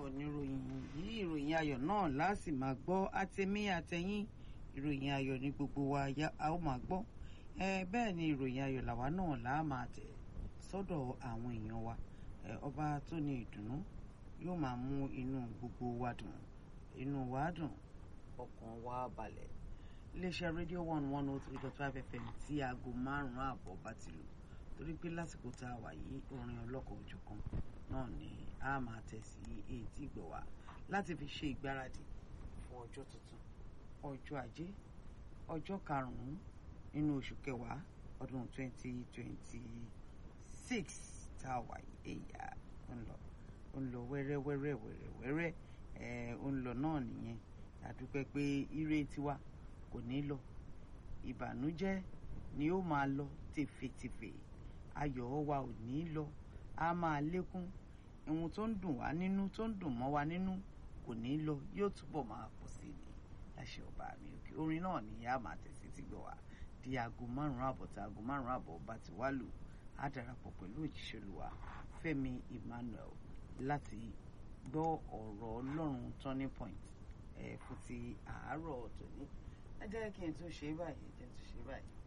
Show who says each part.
Speaker 1: oníròyìn yìí ìròyìn ayọ̀ náà láàsì máa gbọ́ àtẹ̀mí àtẹ̀yìn ìròyìn ayọ̀ ní gbogbo wa a ó máa gbọ́ bẹ́ẹ̀ ni ìròyìn ayọ̀ làwa náà là á máa tẹ̀ sọ́dọ̀ àwọn èèyàn wa ọba tó ní ìdùnnú yóò máa mú inú gbogbo wa dùn inú wa dùn ọkàn wa balẹ̀ iléeṣẹ́ rédíò one one oh three dot five fm tí aago márùn-ún àbọ̀ bá ti lò torí pé lásìkò tá a wà yìí orin ọlọ́kọ̀ òjọ̀kan náà ni a máa tẹ̀ sí etí ìgbọ̀ wa láti fi ṣe ìgbáradì fún ọjọ́ tuntun ọjọ́ ajé ọjọ́ karùn-ún nínú oṣù kẹwàá ọdún twenty twenty six tá a wà yìí èyà ń lọ ń lọ wẹ́rẹ́wẹ́rẹ́ wẹ́rẹ́wẹ́rẹ́ ẹ̀ ń lọ náà nìyẹn àdúpẹ́ pé ire tiwa kò ní lọ ìbànújẹ́ ni ó máa lọ tèfètèfè ayọ̀ wa ò ní lọ a máa lékún ohun tó ń dùn wá nínú tó ń dùn mọ́ wa nínú kò ní lọ yóò túbọ̀ máa pọ̀ sí ni láṣẹ ọba mi òkè orin náà ni a máa tẹ̀sí ti gbọ̀ wá di aago márùn-ún àbọ̀ tá aago márùn-ún àbọ̀ bá ti wá lù á darapọ̀ pẹ̀lú òjíṣẹ́ olúwa Fẹ́mi Emmanuel láti gbọ́ ọ̀rọ̀ Ọlọ́run turning point ẹ̀ fún ti àárọ̀ tòní ẹ jẹ́ kí n tún ṣe báyìí ẹ jẹ́ n tún ṣe báyìí.